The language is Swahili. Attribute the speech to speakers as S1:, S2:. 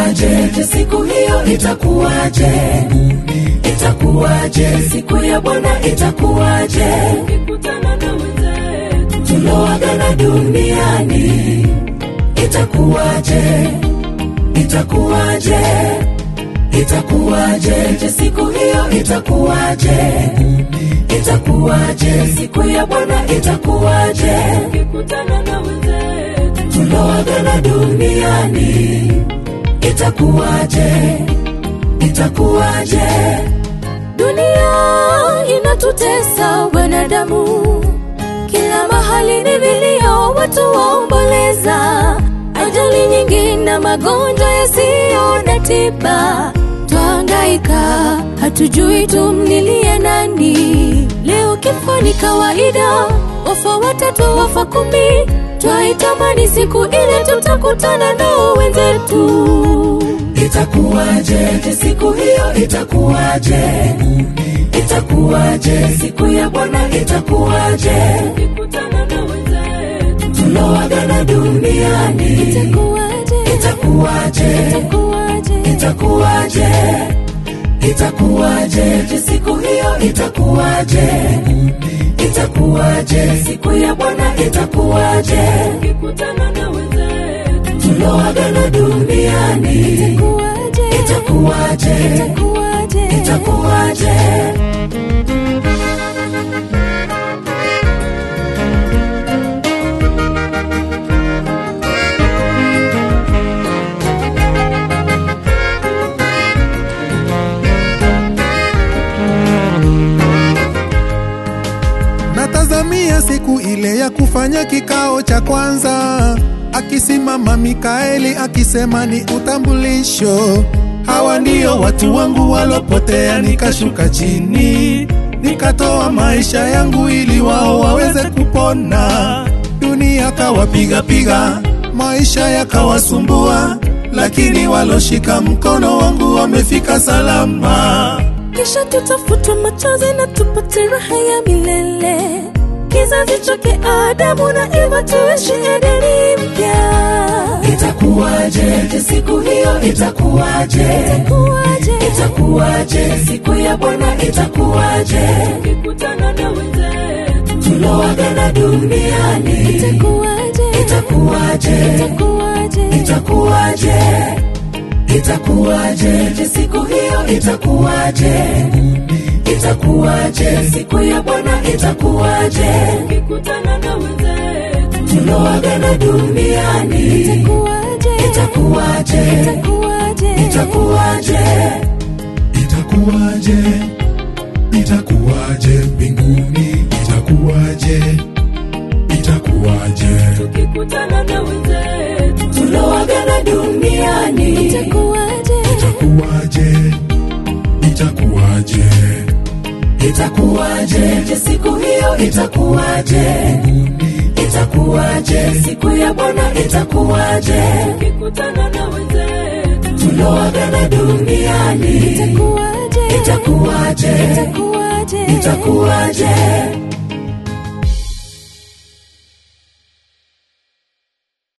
S1: itakuwaje je siku hiyo itakuwaje itakuwaje siku ya bwana itakuwaje
S2: tukikutana na wenzetu
S1: tuloagana duniani itakuwaje itakuwaje itakuwaje je siku hiyo itakuwaje itakuwaje siku ya bwana itakuwaje
S2: tukikutana na wenzetu
S1: tuloagana duniani itakuwaje itakuwaje
S2: dunia inatutesa wanadamu kila mahali ni vilio watu waomboleza ajali nyingi na magonjwa yasiyo na tiba twahangaika hatujui tumlilie nani leo kifo ni kawaida wafa watatu wafa kumi twaitamani siku ile tutakutana nao wenzetu
S1: itakuwaje je siku hiyo itakuwaje itakuwaje siku ya bwana itakuwaje
S2: tukikutana na wenzetu
S1: tuloagana duniani
S2: itakuwaje
S1: itakuwaje
S2: itakuwaje
S1: itakuwaje itakuwaje je siku hiyo itakuwaje itakuwaje siku ya bwana itakuwaje
S2: tukikutana na wenzetu
S1: tuloagana duniani
S2: itakuwaje
S1: itakuwaje
S2: itakuwaje
S1: itakuwaje
S3: natazamia siku ile ya kufanya kikao cha kwanza akisimama mikaeli akisema ni utambulisho hawa ndio watu wangu walopotea nikashuka chini nikatoa maisha yangu ili wao waweze kupona dunia kawapigapiga maisha yakawasumbua lakini waloshika mkono wangu wamefika salama
S2: kisha tutafutwa machozi na tupate raha ya milele kizazi chake adamu na eva tuishi edeni mpya
S1: itakuwaje je siku hiyo itakuwaje
S2: itakuwaje
S1: itakuwaje siku ya bwana itakuwaje
S2: tukikutana na wenzetu
S1: tuloagana duniani
S2: itakuwaje
S1: itakuwaje
S2: itakuwaje
S1: itakuwaje itakuwaje je siku hiyo itakuwaje itakuwaje siku ya bwana itakuwaje
S2: tukikutana na wenzetu
S1: tuloagana duniani
S2: itakuwaje
S1: itakuwaje
S2: itakuwaje
S1: itakuwaje
S3: itakuwaje itakuwaje mbinguni itakuwaje itakuwaje
S2: tukikutana na wenzetu
S1: tuloagana duniani
S2: itakuwaje
S3: itakuwaje itakuwaje
S1: itakuwaje je siku hiyo itakuwaje itakuwaje siku ya bwana itakuwaje
S2: tukikutana na wenzetu
S1: tuloagana duniani
S2: itakuwaje
S1: itakuwaje
S2: itakuwaje
S1: itakuwaje